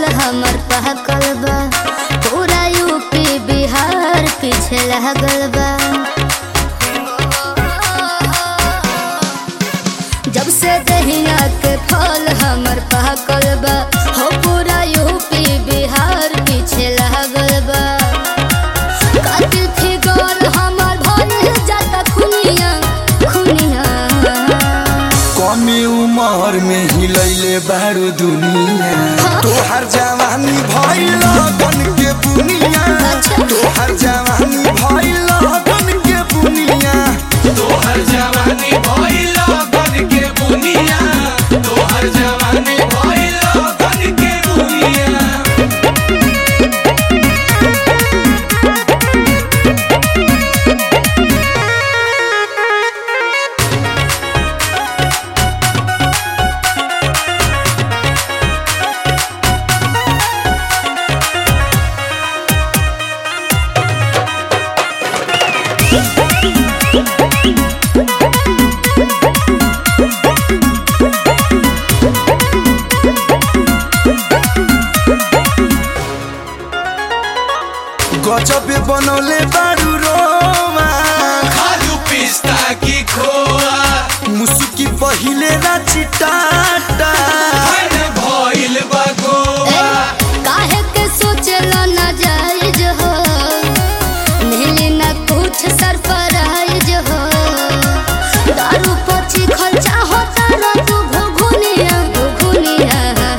फल हमर पहकल बा पूरा यूपी बिहार पीछे लागल बा जब से दहिया के फल हमर पहकल बा हो पूरा यूपी बिहार पीछे लागल बा कातिल फिगर हमर भइल जाता खुनिया खुनिया कमे उमर में हिलैले बारू दुनिया तोहर जवानी भइल गन के बुनिया तोहर जवानी भइल गन के बुनिया तोहर जवानी भइल गन के बुनिया तोहर जवानी भइल गन के बुनिया गजब बनौले बारू रोमा खालू पिस्ता की खोआ मुसुकी पहिले ना चिटाटा फन भइल बा गोवा काहे के सोचला ना जायज हो मिली ना कुछ सरफराइज हो दारू पची खर्चा होता ना तू घुघुनिया घुघुनिया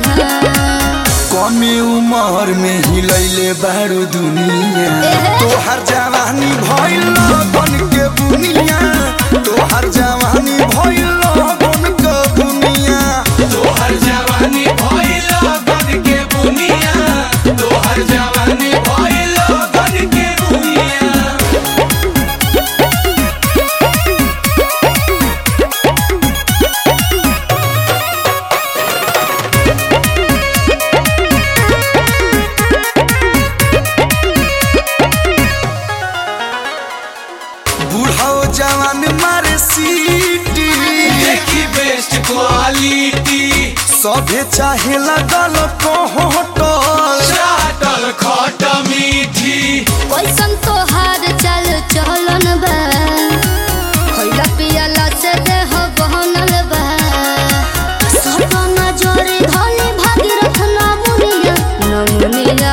कमे उमर में हिलैले बारू दुनिया तोहर जवानी भइल गन के बुनिया तोहर जवानी भइल गन के बुनिया तोहर जवानी भइल गन के बुनिया तोहर जवानी भइल गन के बुनिया बूढ़ो जवान मारे सीटी देखी बेस्ट क्वालिटी सभे चाहे लगल कोहटल चाटल खट मीठी कैसन तोहार चल चलन बा खइला पियला से देह बहनल बा सपना जोरी धनी भागीरथ नमुनिया नमुनिया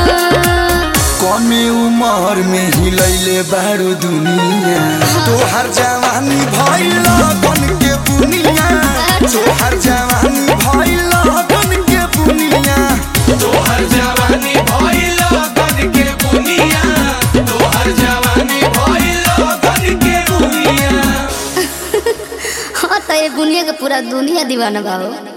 कमे उमर में हिलैले बारू दुनिया तोहर जवानी भइल गन के बुनिया तोहर जवानी भइल गन के बुनिया तोहर जवानी भइल गन के बुनिया तोहर जवानी भइल गन के बुनिया हाँ तो ये बुनिया के पूरा दुनिया दीवाना बा हो